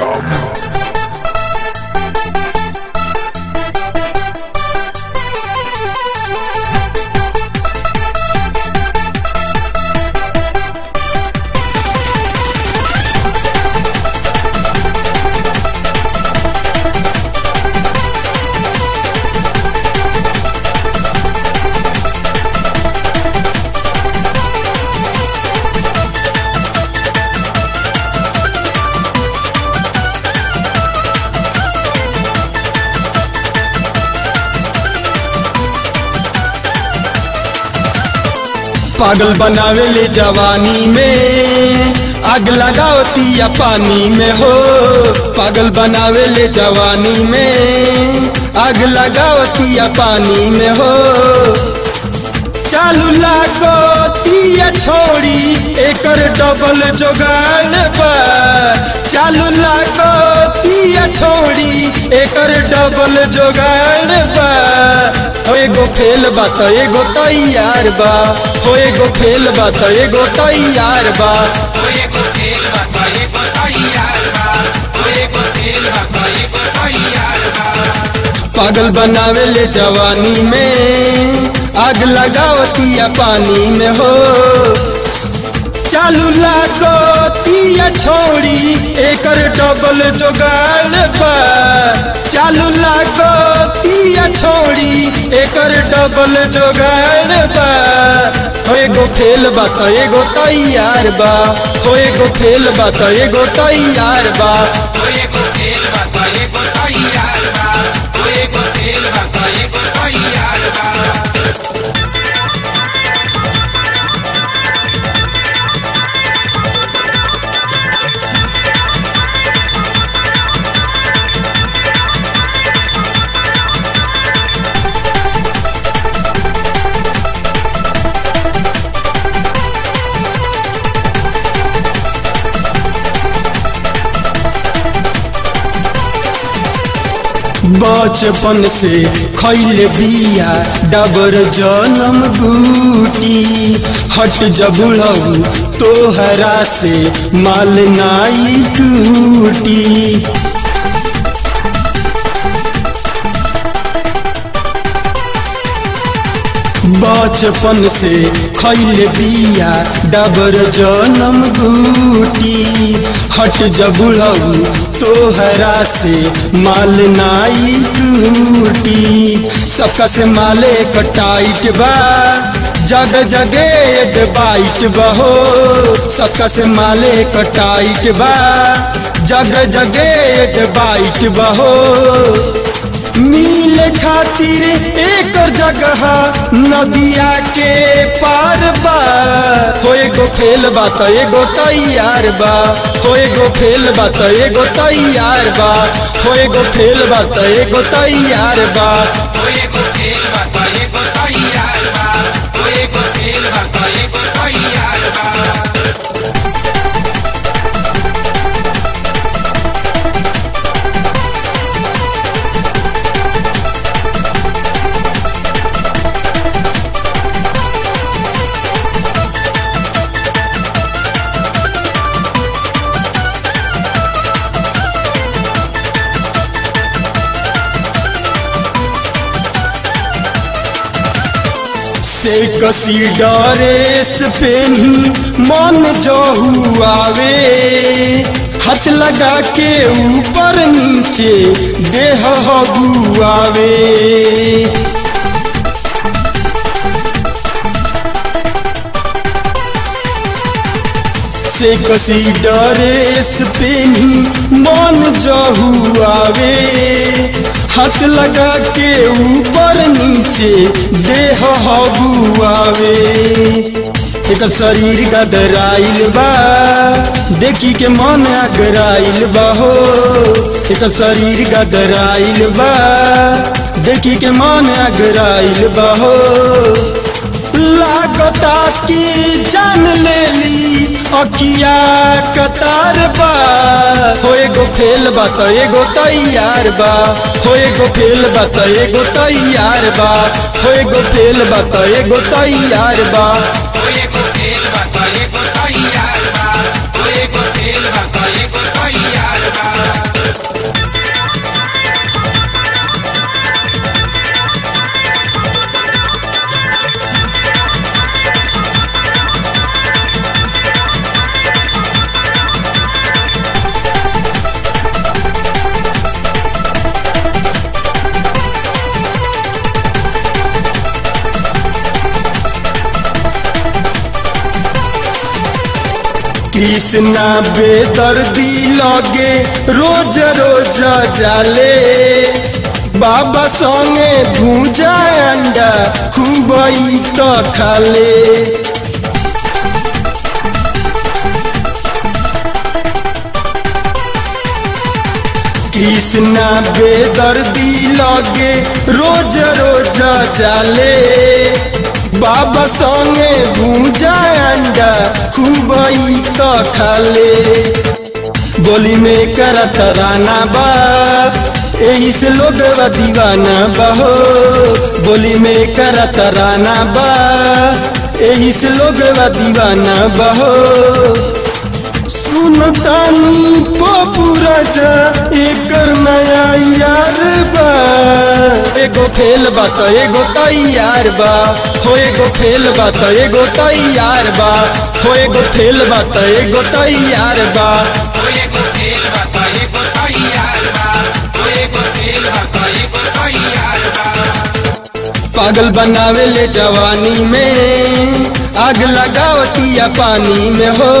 Welcome. पागल बनावे ले जवानी में आग लगावती या पानी में हो पागल बनावे ले जवानी में आग लगावती या पानी में हो चालू लागती या छोड़ी एकर डबल जोगाड़ बा चालू लागती या छोड़ी एकर डबल जोगाड़ बा हो एगो फेल बा त एगो तैयार बा हो एगो फेल बा त एगो तैयार बा ओ एगो खेल बा त एगो तैयार बा ओ एगो खेल बा त एगो तैयार बा पागल बनावे ले जवानी में आग लगावती या पानी में हो चालू लागती या छोड़ी एकर डबल जोगाड़ बा चालू लागती या छोड़ी एकर डबल जोगाड़ बा हो एगो फेल बा त एगो तैयार बा हो एगो फेल बा त एगो तैयार बा ओ एगो खेल बा त एगो तैयार बा ओ एगो खेल बा त एगो तैयार बा बचपन से खैले बिया डबर जनम गुटी हट जबुड़ऊ तोहरा से माल नाई टूटी बचपन से खैले बिया डबर जनम गुटी हट जबुड़ऊ तोहरा से माल नाई टूटी सबका से माले कटाइट बा जग जगे एड बाइट बहो सबका से माले कटाइट बा जग जगे एड बाइट बहो मिल खातिर एक जगह नदिया के पार बा हो एगो फेल बा त एगो तैयार बा हो एगो फेल बा त एगो तैयार बा हो एगो फेल बा त एगो तैयार बा ओ एगो खेल बा त एगो तैयार बा ओ एगो खेल बा त एगो तैयार बा से कसी डरेस पेनी मन जहू आवे हाथ लगा के ऊपर नीचे देह हबुआवे से कसी डरेस पेनी मन जहू आवे हाथ लगा के ऊपर नीचे देह हबुआवे एक शरीर गदराइल बा देखी के मन अगराइल बा हो एक शरीर गदराइल बा देखी के मन अगराइल बा हो लागता की जान लेली अखिया कतार बा हो एगो फेल बा त एगो तैयार बा हो एगो फेल बा त एगो तैयार बा हो एगो फेल बा त एगो तैयार बा ओ एगो खेल बा त एगो तैयार बा ओ एगो खेल बा त एगो तैयार बा कृष्णा बेदर्दी लगे रोज रोज जाले बाबा संगे भूजा अंडा खूब तो खाले कृष्णा बेदर्दी लगे रोज रोज जाले बाबा संगे भूजा अंडा खूब तो खाले बोली में करा तराना बा यही से लोग दीवाना बहो बोली में करा तराना बा यही से लोग दीवाना बहो सुनतानी पपुरा जा एकर नया यार बा एगो फेल बा त एगो तैयार बा हो एगो फेल बा त एगो तैयार बा हो एगो फेल बा त एगो तैयार बा ओ एगो फेल बा त एगो तैयार बा ओ एगो फेल बा त एगो तैयार बा पागल बनावे ले जवानी में आग लगावतिया पानी में हो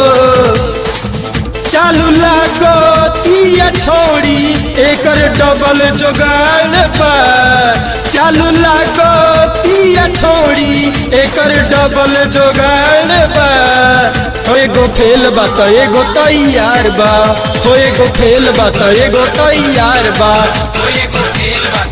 चालू लागो तिया छोड़ी एकर डबल जोगाड़ बा चालू लागो तिया छोड़ी एकर डबल जोगाड़ बा हो एगो फेल बा त एगो तैयार बा हो एगो फेल बा त एगो तैयार बा ओ एगो फेल बा